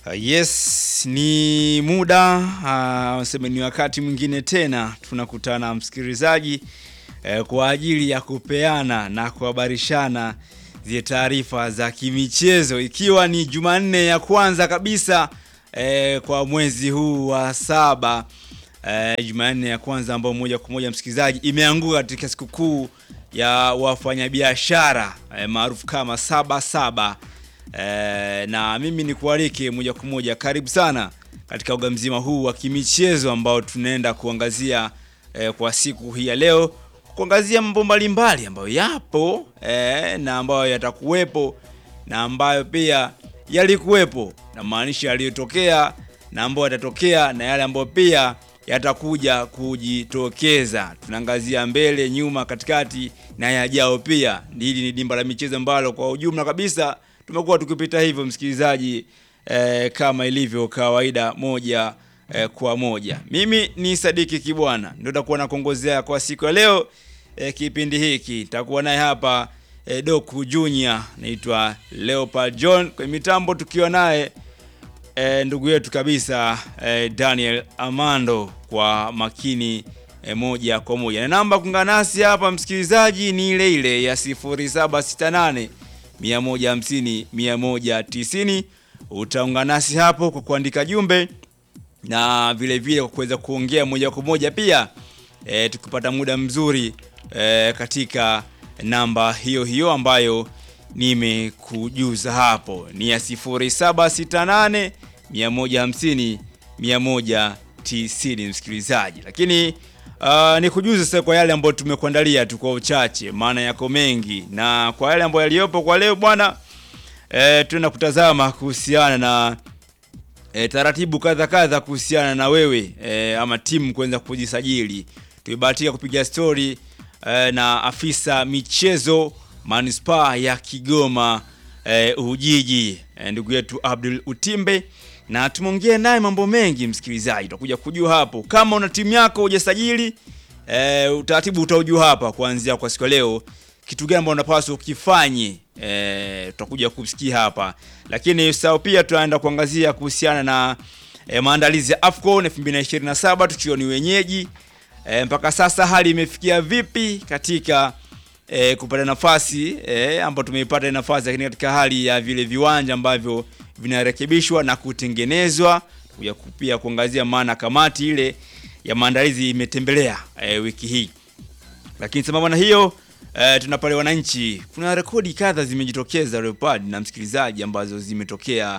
Uh, yes, ni muda uh, sema ni wakati mwingine tena tunakutana msikilizaji eh, kwa ajili ya kupeana na kuhabarishana zile taarifa za kimichezo ikiwa ni Jumanne ya kwanza kabisa eh, kwa mwezi huu wa saba eh, Jumanne ya kwanza ambayo moja kwa moja msikilizaji imeanguka katika sikukuu ya wafanyabiashara eh, maarufu kama saba saba eh, na mimi ni kualike moja kwa moja, karibu sana katika uga mzima huu wa kimichezo ambao tunaenda kuangazia eh, kwa siku hii ya leo, kuangazia mambo mbalimbali ambayo yapo eh, na ambayo yatakuwepo na ambayo pia yalikuwepo, na maanisha yaliyotokea na ambayo yatatokea na yale ambayo pia yatakuja kujitokeza. Tunaangazia mbele, nyuma, katikati na yajao pia. Hili ni dimba la michezo ambalo kwa ujumla kabisa tumekuwa tukipita hivyo msikilizaji, eh, kama ilivyo kawaida moja eh, kwa moja. Mimi ni Sadiki Kibwana ndio takuwa nakuongozea kwa siku ya leo eh, kipindi hiki takuwa naye hapa eh, Doku Junior, naitwa Leopard John kwenye mitambo, tukiwa naye eh, ndugu yetu kabisa eh, Daniel Amando kwa makini eh, moja kwa moja, na namba kuungana nasi hapa msikilizaji ni ile ile ya 0768 150 190. Utaungana nasi hapo kwa kuandika jumbe na vile vile kwa kuweza kuongea moja kwa moja pia e, tukipata muda mzuri e, katika namba hiyo hiyo ambayo nimekujuza hapo ni ya 0768 150 190, msikilizaji. Lakini uh, nikujuze sasa kwa yale ambayo tumekuandalia tu kwa uchache, maana yako mengi, na kwa yale ambayo yaliyopo kwa leo bwana e, tunaenda kutazama kuhusiana na e, taratibu kadha kadha kuhusiana na wewe e, ama timu kuweza kujisajili. Tumebahatika kupiga stori e, na afisa michezo manispaa ya Kigoma e, Ujiji e, ndugu yetu Abdul Utimbe na tumeongea naye mambo mengi msikilizaji, utakuja kujua hapo. Kama una timu yako hujasajili e, utaratibu utaujua hapa kuanzia kwa siku ya leo, kitu gani ambacho unapaswa ukifanye e, tutakuja kusikia hapa, lakini sao pia tutaenda kuangazia kuhusiana na e, maandalizi ya AFCON 2027 tukiwa ni wenyeji e, mpaka sasa hali imefikia vipi katika e, kupata nafasi e, ambayo tumeipata nafasi, lakini katika hali ya vile viwanja ambavyo vinarekebishwa na kutengenezwa, kuja pia kuangazia maana kamati ile ya maandalizi imetembelea e, wiki hii, lakini sambamba na hiyo e, tuna pale wananchi, kuna rekodi kadha zimejitokeza Leopard na msikilizaji, ambazo zimetokea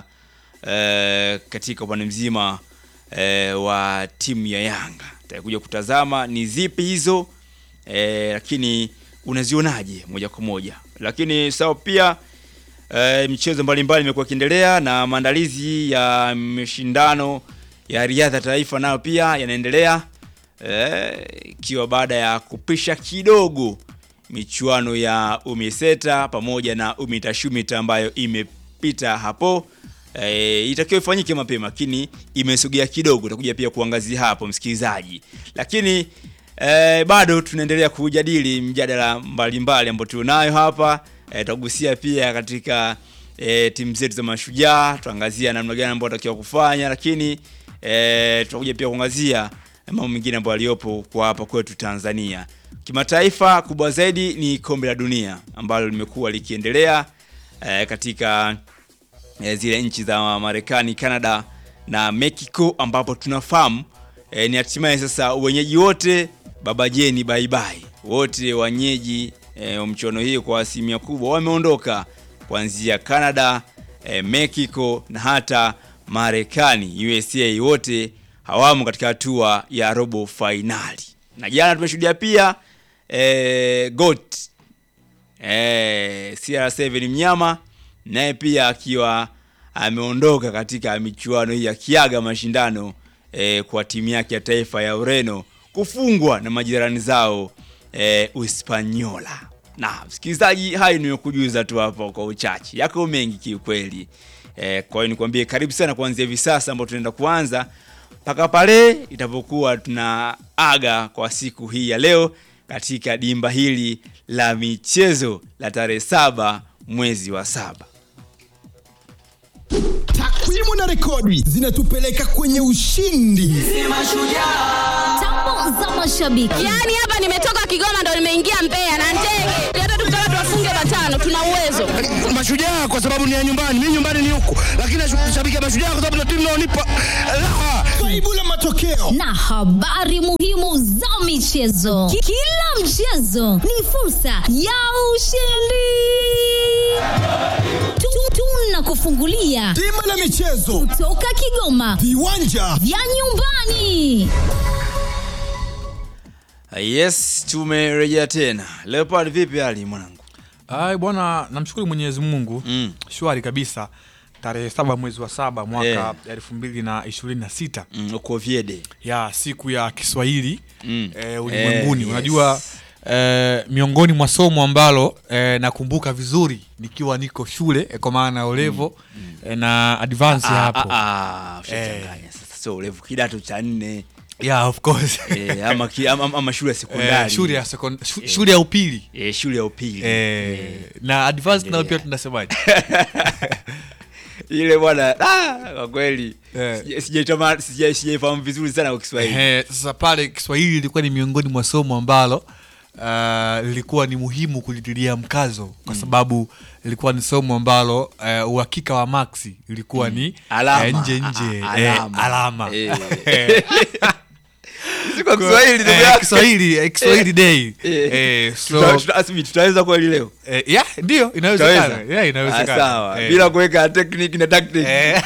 e, katika upande mzima e, wa timu ya Yanga. Tutakuja kutazama ni zipi hizo e, lakini unazionaje moja kwa moja, lakini sawa pia e, michezo mbalimbali imekuwa ikiendelea na maandalizi ya mashindano ya riadha taifa nayo pia yanaendelea ikiwa e, baada ya kupisha kidogo michuano ya UMISETA pamoja na UMITASHUMITA ambayo imepita hapo e, itakiwa ifanyike mapema, lakini imesogea kidogo. Utakuja pia kuangazia hapo msikilizaji, lakini E, bado tunaendelea kujadili mjadala mbalimbali ambao tunayo hapa e, tutagusia pia katika e, timu zetu za mashujaa, tuangazia namna gani ambayo tunatakiwa kufanya, lakini e, tutakuja pia kuangazia mambo mengine ambayo yaliyopo kwa hapa kwetu Tanzania. Kimataifa kubwa zaidi ni kombe la dunia ambalo limekuwa likiendelea e, katika e, zile nchi za Marekani, Canada na Mexico ambapo tunafahamu e, ni hatimaye sasa wenyeji wote baba jeni bye bye, wote wenyeji e, wa mchuano hii kwa asilimia kubwa wameondoka kuanzia Canada, e, Mexico na hata Marekani USA, wote hawamo katika hatua ya robo fainali. Na jana tumeshuhudia pia e, GOAT e, CR7 mnyama naye pia akiwa ameondoka katika michuano hii akiaga mashindano e, kwa timu yake ya taifa ya Ureno kufungwa na majirani zao e, Uspanyola. Na msikilizaji, hayo nimekujuza tu hapo kwa uchache, yako mengi kiukweli. E, kwa hiyo nikwambie karibu sana kuanzia hivi sasa ambapo tunaenda kuanza mpaka pale itapokuwa tunaaga kwa siku hii ya leo katika dimba hili la michezo la tarehe saba mwezi wa saba. takwimu na rekodi zinatupeleka kwenye ushindi. Tambo za mashabiki. Yaani hapa nimetoka Kigoma ndo nimeingia Mbeya na ndege. Hata tukitaka tuwafunge matano tuna uwezo. Mashujaa kwa sababu ni ya nyumbani, mimi nyumbani ni huku, lakini nashabikia Mashujaa kwa sababu ndio timu inaonipa raha. Kaibu la matokeo na habari muhimu za michezo. Ki- Kila mchezo ni fursa ya ushindi. Tu- Tunakufungulia bima la michezo, toka Kigoma viwanja vya nyumbani. Yes, tumerejea tena. Leopard, vipi hali mwanangu? Ai bwana, namshukuru Mwenyezi Mungu Mm. shwari kabisa. Tarehe saba mwezi wa saba mwaka Eh. elfu mbili na ishirini na sita Mm, uko Viede. ya siku ya Kiswahili Mm. eh, ulimwenguni. Eh, yes. Unajua eh, miongoni mwa somo ambalo eh, nakumbuka vizuri nikiwa niko shule eh, kwa maana ya olevo eh, na advance Ah, hapo ah, ah, ushachanganya sasa. So urefu kidato cha nne yeah, of course eh, ama, ki- ama, ama shule ya eh, sekondari shule ya sekond- shu- shule ya upili eh, shule ya upili eh, na advance nayo pia Endelea. tunasemaje? ile bwana ah, kwa kweli Eh. sija- sijaitama- sija- sijaifahamu vizuri sana kwa Kiswahili. Ehe, sasa pale Kiswahili ilikuwa ni miongoni mwa somo ambalo uh, lilikuwa ni muhimu kulitilia mkazo kwa sababu ilikuwa ni somo ambalo uh, uhakika wa maksi ilikuwa ni Alama. eh, nje nje A- a- eh, alama. alama. Eh. Eh, Si kwa Kiswahili ndugu eh, yangu. Kiswahili eh, Kiswahili day Eh. Eh, Tuta- so tuta- Asmi, tutaweza kweli leo eh, yeah, ndio inawezekana Tutaweza? yeah, Ah, inawezekana sawa Eh. bila kuweka technique na tactic Eh.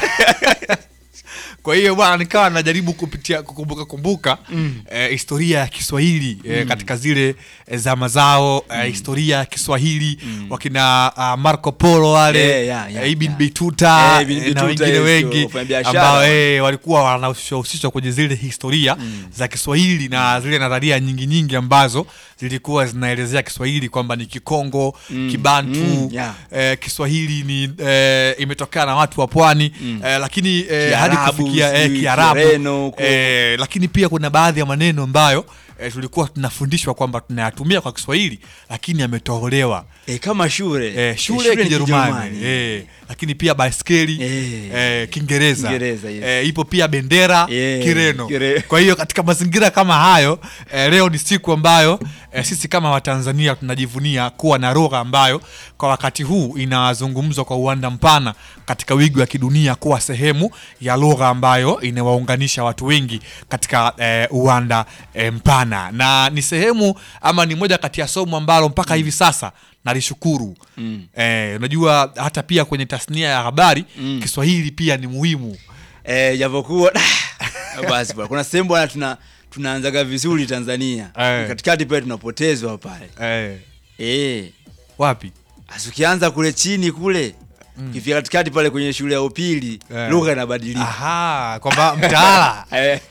kwa hiyo bwana nikawa najaribu kupitia kukumbuka kumbuka eh, historia ya kiswahili eh, katika zile eh, zama zao eh, historia ya kiswahili wakina uh, marco polo wale Eh, yeah, yeah, eh, ibn yeah. bituta Eh, Ibn eh, na Bituta, wengine yes, wengi wafanyabiashara. ambao eh, walikuwa wanahusishwa kwenye zile historia za kiswahili na zile nadharia nyingi nyingi ambazo zilikuwa zinaelezea kiswahili kwamba ni kikongo kibantu mm, yeah. eh, kiswahili ni eh, imetokana na watu wa pwani eh, lakini eh, hadi Kiarabu, kufikia eh, sijui kiarabu Kireno huko. eh, lakini pia kuna baadhi ya maneno ambayo eh, tulikuwa tunafundishwa kwamba tunayatumia kwa kiswahili lakini yametolewa eh, kama shule eh, shule ni kijerumani eh, lakini pia baiskeli Eh. eh, kiingereza Kiingereza, yes. eh, ipo pia bendera Eh, kireno Kire- kwa hiyo katika mazingira kama hayo eh, leo ni siku ambayo eh, sisi kama watanzania tunajivunia kuwa na lugha ambayo kwa wakati huu inazungumzwa kwa uwanda mpana katika wigo wa kidunia kuwa sehemu ya lugha ambayo inawaunganisha watu wengi katika eh, uwanda eh, mpana na ni sehemu ama ni moja kati ya somo ambalo mpaka hivi sasa nalishukuru mm. eh, unajua hata pia kwenye tasnia ya habari mm. kiswahili pia ni muhimu eh, japokuwa basi bwana kuna sehemu bwana tuna tunaanzaga vizuri Tanzania Eh. katikati pale tunapotezwa pale eh, eh wapi Asi ukianza kule chini kule kifika katikati pale kwenye shule ya upili Eh. lugha inabadilika aha kwamba mtaala Eh,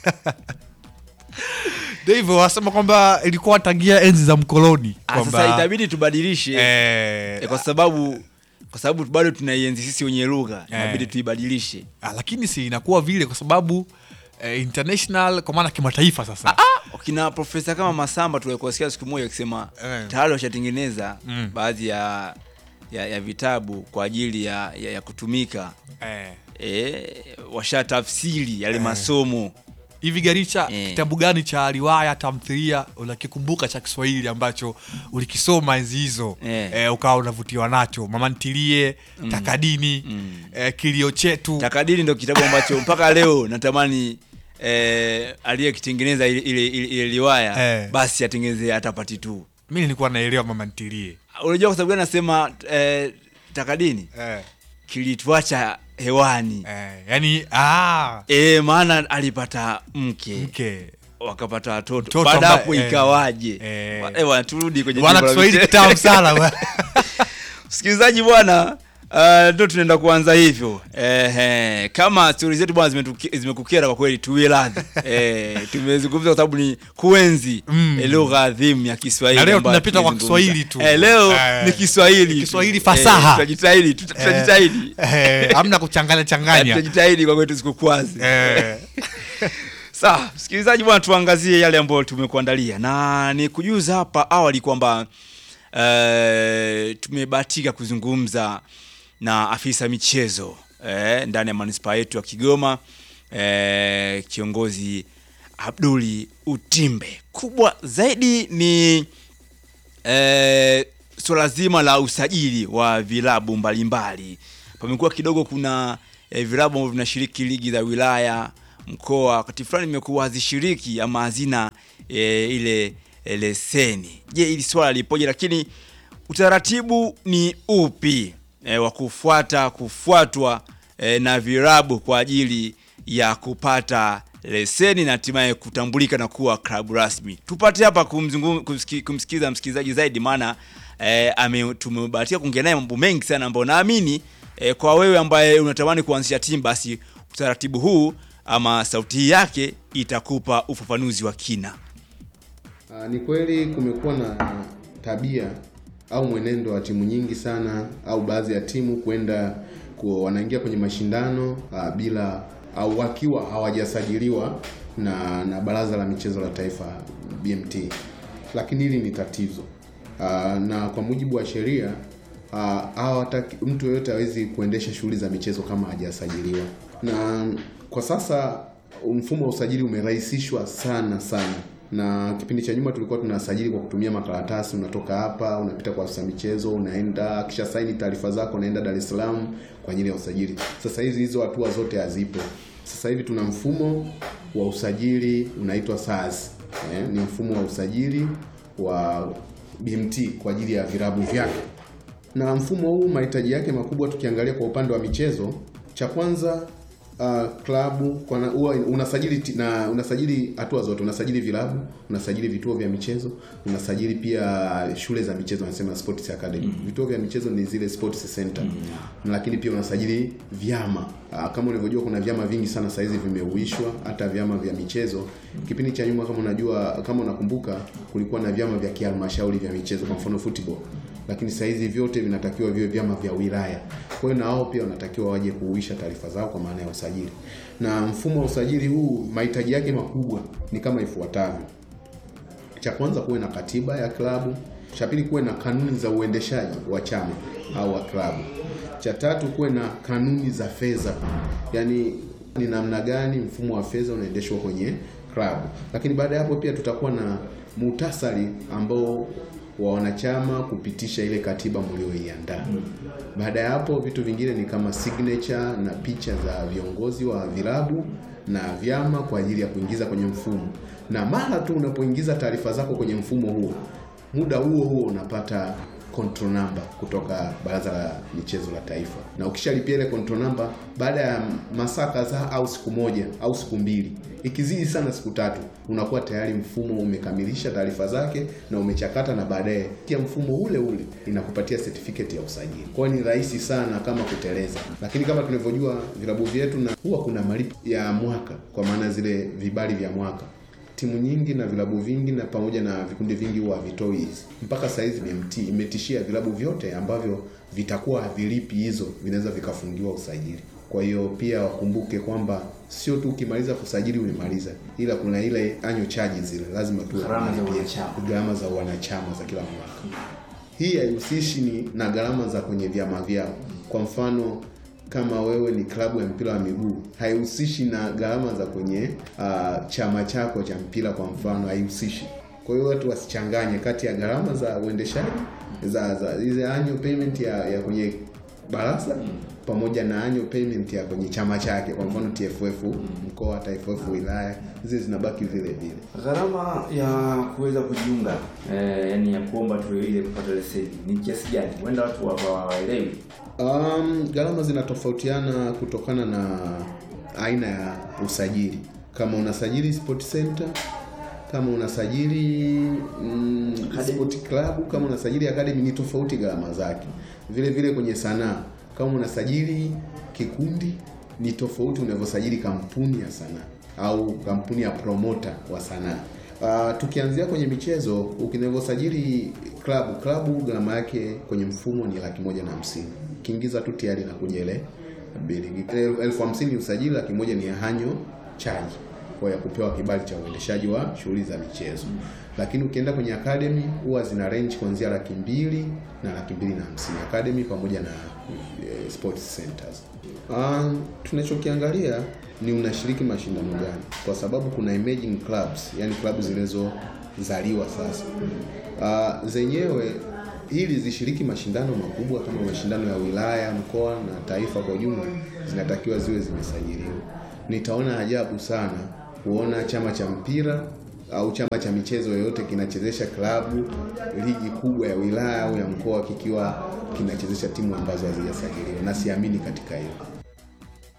ndio hivyo wasema kwamba ilikuwa tangia enzi za mkoloni ah, kwamba sasa itabidi tubadilishe eh, eh, kwa sababu kwa sababu bado tunaienzi sisi wenye lugha inabidi Eh. tuibadilishe ah, lakini si inakuwa vile kwa sababu eh, international kwa maana kimataifa sasa kina profesa kama Masamba tulikosikia siku moja akisema Eh. tayari washatengeneza Mm. baadhi ya, ya ya vitabu kwa ajili ya, ya, ya kutumika eh. e, washatafsiri yale masomo hivi garicha Eh. kitabu gani cha riwaya tamthilia unakikumbuka cha kiswahili ambacho ulikisoma enzi hizo Eh. eh, ukawa unavutiwa nacho mama ntilie takadini eh, kilio chetu takadiri ndo kitabu ambacho mpaka leo natamani eh, aliyekitengeneza ile, ile, ile, ile riwaya Eh. basi atengeneze hata pati tu mi nilikuwa naelewa mama ntilie unajua kwa sababu gani nasema eh, takadini eh. kilituacha hewani Eh, yani ah, e, maana alipata mke mke wakapata watoto Mtoto baada ambaye- hapo eh, ikawaje eh. Wa- eh, bwana, turudi kwenye wana jimbo la kiswahili michezo. kitamu sana bwana. msikilizaji bwana uh, ndo tunaenda kuanza hivyo eh, kama stori zetu bwana zimetuki- zimekukera kwa kweli tuwie radhi eh, tumezungumza kwa sababu ni kuenzi Mm. eh, lugha adhimu ya kiswahili Na leo ambayo tunapita kwa tunaizungumza. Kiswahili tu. eh, leo Eh, ni kiswahili tu. Kiswahili fasaha. eh, tutajitahidi tuta- tutajitahidi Eh, hamna kuchanganya Eh, changanya tutajitahidi kwa kweli tusikukwazi Eh, Sawa, msikilizaji bwana, tuangazie yale ambayo tumekuandalia, na ni kujuza hapa awali kwamba uh, tumebahatika kuzungumza na afisa michezo eh, ndani ya manispaa yetu ya Kigoma eh, kiongozi Abduli Utimbe. Kubwa zaidi ni eh, swala zima la usajili wa vilabu mbalimbali. Pamekuwa kidogo kuna eh, vilabu ambavyo vinashiriki ligi za wilaya, mkoa, wakati fulani imekuwa hazishiriki ama hazina eh, ile eh, leseni. Je, hili swala lipoje? Lakini utaratibu ni upi eh, wa kufuata kufuatwa eh, na vilabu kwa ajili ya kupata leseni na hatimaye kutambulika na kuwa klabu rasmi. Tupate hapa kumzungu- kumsiki- kumsikiza msikilizaji zaidi, maana eh, ame- tumebahatika kuongea naye mambo mengi sana ambayo naamini eh, kwa wewe ambaye unatamani kuanzisha timu, basi utaratibu huu ama sauti hii yake itakupa ufafanuzi wa kina. Ah, ni kweli kumekuwa na tabia au mwenendo wa timu nyingi sana au baadhi ya timu kwenda ku- wanaingia kwenye mashindano ah, bila au wakiwa hawajasajiliwa na na Baraza la Michezo la Taifa BMT, lakini hili ni tatizo Ah, na kwa mujibu wa sheria ah, hawataki mtu yeyote hawezi kuendesha shughuli za michezo kama hajasajiliwa, na kwa sasa mfumo wa usajili umerahisishwa sana sana na kipindi cha nyuma tulikuwa tunasajili kwa kutumia makaratasi. Unatoka hapa unapita kwa afisa michezo, unaenda kisha saini taarifa zako, unaenda Dar es Salaam kwa ajili ya usajili. Sasa hizi hizo hatua zote hazipo. Sasa hivi tuna mfumo wa usajili unaitwa SARS. Eh, ni mfumo wa usajili wa BMT kwa ajili ya vilabu vyake na mfumo huu mahitaji yake makubwa, tukiangalia kwa upande wa michezo, cha kwanza uh, klabu kwa na, huwa unasajili ti- na unasajili hatua zote, unasajili vilabu, unasajili vituo vya michezo, unasajili pia shule za michezo, wanasema sports academy. Vituo vya michezo ni zile sports center, lakini pia unasajili vyama. Uh, kama unavyojua kuna vyama vingi sana sasa hizi vimeuishwa, hata vyama vya michezo. Kipindi cha nyuma, kama unajua, kama unakumbuka, kulikuwa na vyama vya kihalmashauri vya michezo, kwa mfano football lakini saa hizi vyote vinatakiwa viwe vyama vya wilaya. Kwa hiyo na wao pia wanatakiwa waje kuuisha taarifa zao kwa maana ya usajili. Na mfumo wa usajili huu mahitaji yake makubwa ni kama ifuatavyo: cha kwanza, kuwe na katiba ya klabu. Cha pili, kuwe na kanuni za uendeshaji wa chama au wa klabu. Cha tatu, kuwe na kanuni za fedha, yaani ni namna gani mfumo wa fedha unaendeshwa kwenye klabu. Lakini baada ya hapo pia tutakuwa na muhtasari ambao wa wanachama kupitisha ile katiba mlioiandaa. Baada ya hapo vitu vingine ni kama signature na picha za viongozi wa vilabu na vyama kwa ajili ya kuingiza kwenye mfumo, na mara tu unapoingiza taarifa zako kwenye mfumo huo, muda huo huo unapata control number kutoka Baraza la Michezo la Taifa, na ukishalipia ile control number, baada ya masaa kadhaa au siku moja au siku mbili, ikizidi sana siku tatu, unakuwa tayari mfumo umekamilisha taarifa zake na umechakata, na baadaye pia mfumo ule ule inakupatia certificate ya usajili. Kwa hiyo ni rahisi sana kama kuteleza, lakini kama tunavyojua vilabu vyetu, na huwa kuna malipo ya mwaka, kwa maana zile vibali vya mwaka timu nyingi na vilabu vingi na pamoja na vikundi vingi huwa havitoi hizi. Mpaka saa hizi BMT imetishia vilabu vyote ambavyo vitakuwa havilipi hizo vinaweza vikafungiwa usajili. Kwa hiyo pia wakumbuke kwamba sio tu ukimaliza kusajili umemaliza, ila kuna ile annual charges zile lazima tu gharama za wanachama za kila mwaka. Hii haihusishi ni na gharama za kwenye vyama vyao. Kwa mfano kama wewe ni klabu ya mpira wa miguu haihusishi na gharama za kwenye uh, chama chako cha mpira kwa mfano, haihusishi. Kwa hiyo watu wasichanganye kati ya gharama za uendeshaji za za ile annual payment ya, ya kwenye baraza pamoja na annual payment ya kwenye chama chake, kwa mfano TFF mkoa, TFF wilaya, zile zinabaki vile vile. Gharama ya kuweza kujiunga eh, yani ya kuomba tu ile kupata leseni ni kiasi gani? Huenda watu hawaelewi. Um, gharama zinatofautiana kutokana na aina ya usajili. Kama unasajili sport center, kama unasajili mm, sport club, kama unasajili academy ni tofauti gharama zake. Vile vile kwenye sanaa, kama unasajili kikundi ni tofauti unavyosajili kampuni ya sanaa au kampuni ya promoter wa sanaa. Uh, tukianzia kwenye michezo, ukinavyosajili klabu klabu, gharama yake kwenye mfumo ni laki moja na hamsini. Ukiingiza tu tayari inakuja ile bili elfu hamsini usajili, laki moja ni hanyo chaji. kwa ya kupewa kibali cha uendeshaji wa shughuli za michezo. Lakini ukienda kwenye academy huwa zina range kuanzia laki mbili na laki mbili na hamsini academy pamoja na eh, sports centers. Um, tunachokiangalia ni unashiriki mashindano gani, kwa sababu kuna emerging clubs, yani klabu zilizozaliwa sasa. Uh, zenyewe ili zishiriki mashindano makubwa kama mashindano ya wilaya, mkoa na taifa kwa ujumla, zinatakiwa ziwe zimesajiliwa. Nitaona ajabu sana kuona chama cha mpira au chama cha michezo yoyote kinachezesha klabu ligi kubwa ya wilaya au ya mkoa kikiwa kinachezesha timu ambazo hazijasajiliwa, na siamini katika hilo.